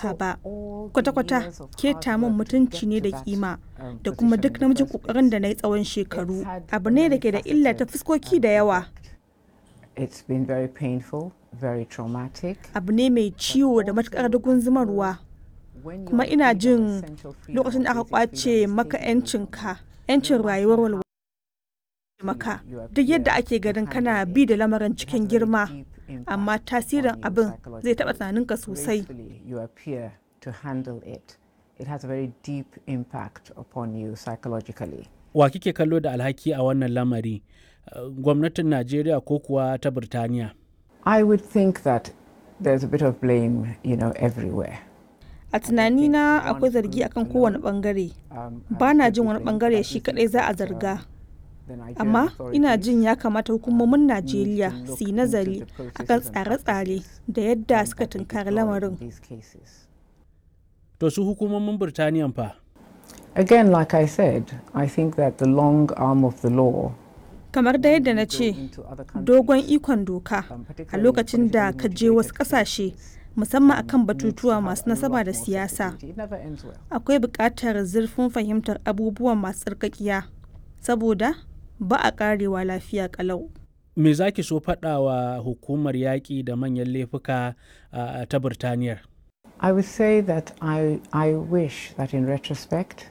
doka ba kwata-kwata keta min mutunci ne da kima da kuma duk namijin kokarin da na yi tsawon shekaru abu ne da ke da illa ta fuskoki da yawa It's been very painful, very traumatic. abu ne mai ciwo da matukar dugun zumarwa When kuma you're ina given jin essential freedom, lokacin da aka basic kwace freedoms, maka civil freedoms, 'yancinka 'yancin rayuwar walwala maka duk yadda ake ganin kana bi da lamarin cikin girma amma tasirin abin zai taɓa tunaninka sosai gracefully you appear to handle it. It has a very deep impact upon you psychologically. wa kike kallo da alhaki a wannan lamari Uh, gwamnatin najeriya ko kuwa ta birtaniya I would think that there's a bit of blame, you know, everywhere. a tunanina akwai zargi akan kowane bangare Um, ba na jin wani bangare shi kadai za a zarga amma ina jin ya kamata hukumomin najeriya su yi nazari akan tsare-tsare da yadda suka tunkari lamarin to su hukumomin birtaniyan fa Again, like I said, I think that the long arm of the law kamar da yadda na ce dogon ikon doka a lokacin da ka je wasu kasashe musamman akan batutuwa masu nasaba da siyasa It never ends well. akwai buƙatar zurfin fahimtar abubuwan masu tsarkakiya saboda ba a ƙarewa lafiya ƙalau me za ki so faɗa wa hukumar yaƙi da manyan laifuka uh, ta birtaniyar I would say that I, I wish that in retrospect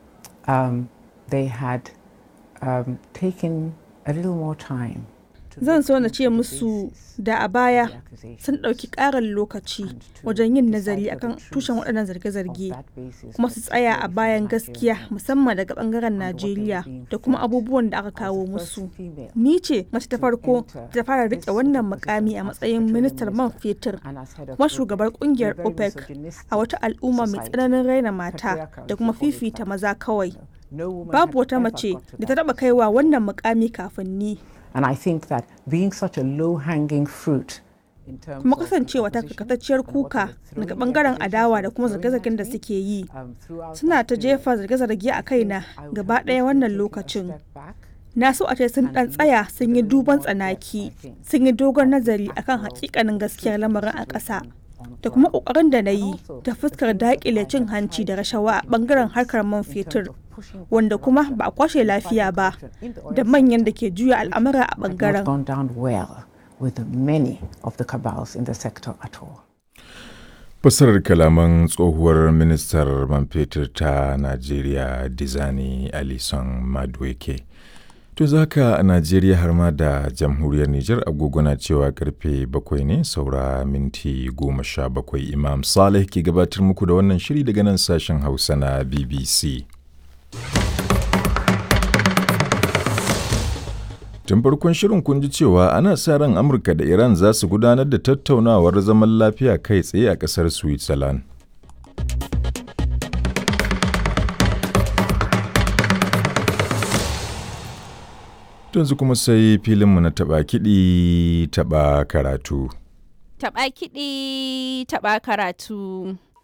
um, they had um, taken a little more time. to zan look so na into ce the musu basis da a of baya the accusation sun ɗauki ƙarin lokaci and to wajen yin decipher nazari the akan truth tushen waɗannan of zarge-zarge that basis kuma that su the tsaya a story bayan from gaskiya Nigerian musamman daga ɓangaren and what they were najeriya being da kuma fed abubuwan da aka as the kawo first musu female ni ce mace ta to farko enter ta fara this riƙe sort of wannan position mukami a as matsayin petroleum ministar man minister fetur and as head of kuma OPEC. shugabar We're kungiyar very opec misogynistic a wata al'umma mai society. tsananin raina mata Patriarchal, da kuma to call it fifita that. maza kawai No woman babu had wata ever mace got to da ta that taba kaiwa wannan mukami kafin ni And I think that being such a low-hanging fruit in terms kuma of the kasancewa ta opposition karkatacciyar and what they kuka were throwing daga the bangaren accusations adawa they da were kuma throwing zarge-zargen at da me, suke yi um, throughout suna that ta period, jefa zarge-zarge a kaina I would gaba have ɗaya wished wannan they'd taken a lokacin step back na so a ce sun and ɗan tsaya looked sun with yi a little duban more depth, tsanaki I think, sun yi dogon at the nazari akan actual hakikanin gaskiyar truth of the lamarin a ƙasa situation on da kuma ground. ƙoƙarin da na And yi also ta the fuskar things that daƙile I cin had hanci da tried to rashawa a put in ɓangaren place harkar man in terms fetur of pushing back wanda kuma corruption ba a kwashe and lafiya fighting ba corruption in the oil da manyan da sector, ke juya which al'amura a had not ɓangaren gone down well with many of the cabals in the sector at all. Fasarar kalaman tsohuwar ministar man fetur ta Najeriya Dizani Alison Madueke. To zaka a Najeriya har ma da jamhuriyar Nijar agogo na cewa karfe bakwai ne saura minti goma sha bakwai Imam Saleh ke gabatar muku da wannan shiri daga nan sashen Hausa na BBC. Tun farkon shirin kun ji cewa ana sa ran Amurka da Iran za su gudanar da tattaunawar zaman lafiya kai tsaye a ƙasar Switzerland. Yanzu kuma sai filinmu na taɓa kiɗi taɓa karatu. Taɓa kiɗi, taɓa karatu.